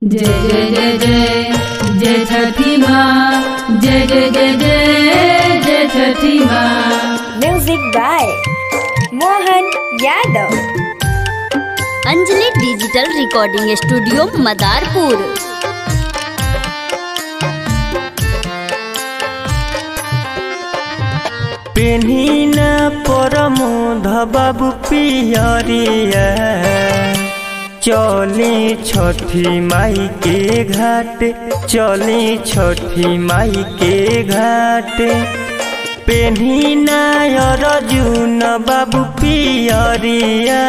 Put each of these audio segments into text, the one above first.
जय जय जय जय जय छठी माँ जय जय जय जय जय छठी माँ music by Mohan Yadav Anjali digital recording studio Madarpur पेन्हिना परमोध बाबू पियरिया चली छठी माई के घाट चली छठी माई के घाट पेन्हिना अर्जुन बाबू पियरिया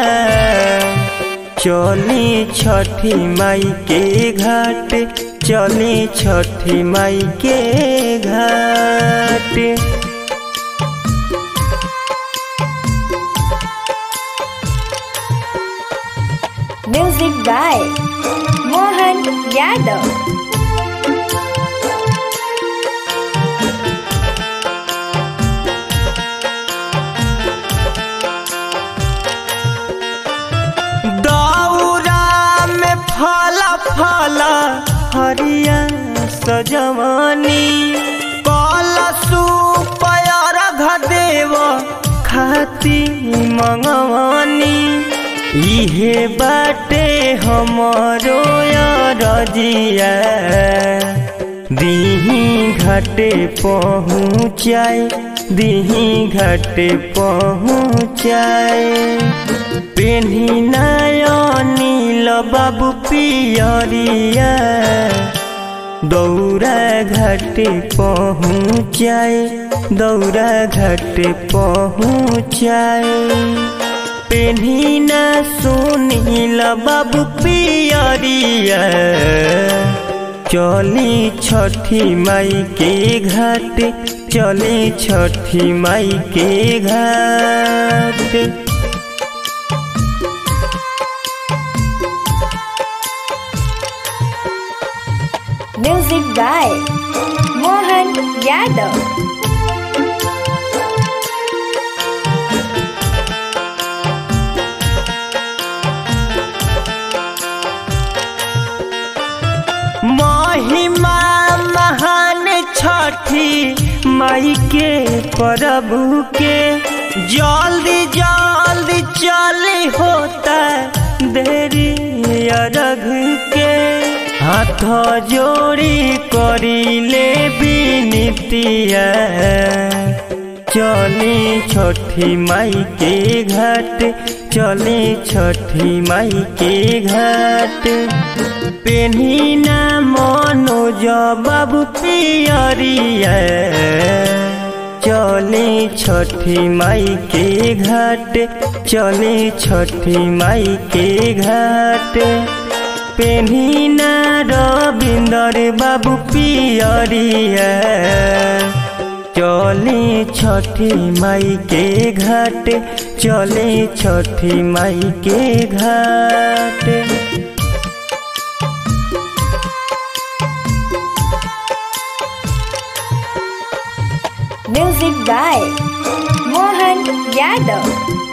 चली छठी माई के घाट चली छठी माई के घाट म्यूजिक बाय मोहन यादव दौरा में फला फला हरिया सजवानी कलसु पयर घदेव खाती मंगवानी इहे बाटे हमरो रजिया दीही घाटे पहुँचाए दीही घाटे पहुँचाए पेन्ही नील बाबू पियरिया दौरा घाटे पहुँचाए दौरा घाटे पहुँचाए पेन्ही न सुनील बाबू पियरिया चली छठी माई के घाट चली छठी माई के घाट म्यूजिक बाय मोहन यादव महिमा महान छठी माई के प्रभु के जल्दी जल्दी चली होता देरी अरघ के हाथ जोड़ी करी ले बिनतिया चली छठी माई के घाट चली छठी माई के घाट पेन्ही ना मनोज बाबू पियरिया चली छठी माई के घाट चली छठी माई के घाट पेन्ही ना रविंदर बाबू पियरिया चली छठी माई के घाट चली छठी माई के घाट म्यूजिक बाय मोहन यादव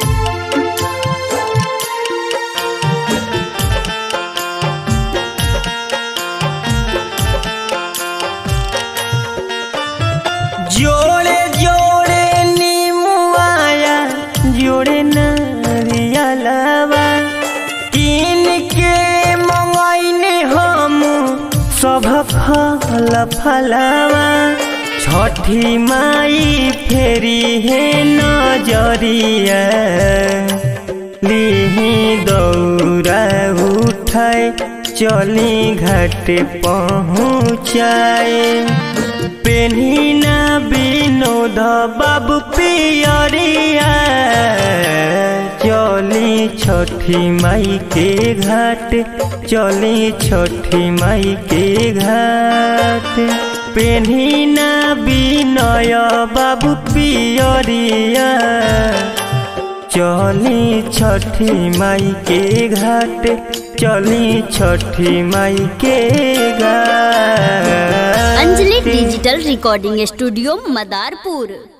जोड़े जोड़े नीमुआया जोड़े नारियलवा किन के मंगैने हम सब फल फलवा छठी माई फेरी है नजरिया लिही दौरा उठाए चली घाट पहुँचाए पेन्ही ना विनोद बाबू पियरिया चली छठी माई के घाट चली छठी माई के घाट पेन्ही ना विनय बाबू पियरिया चली छठी माई के घाट चली छठी माई के घाट Anjali digital recording studio Madarpur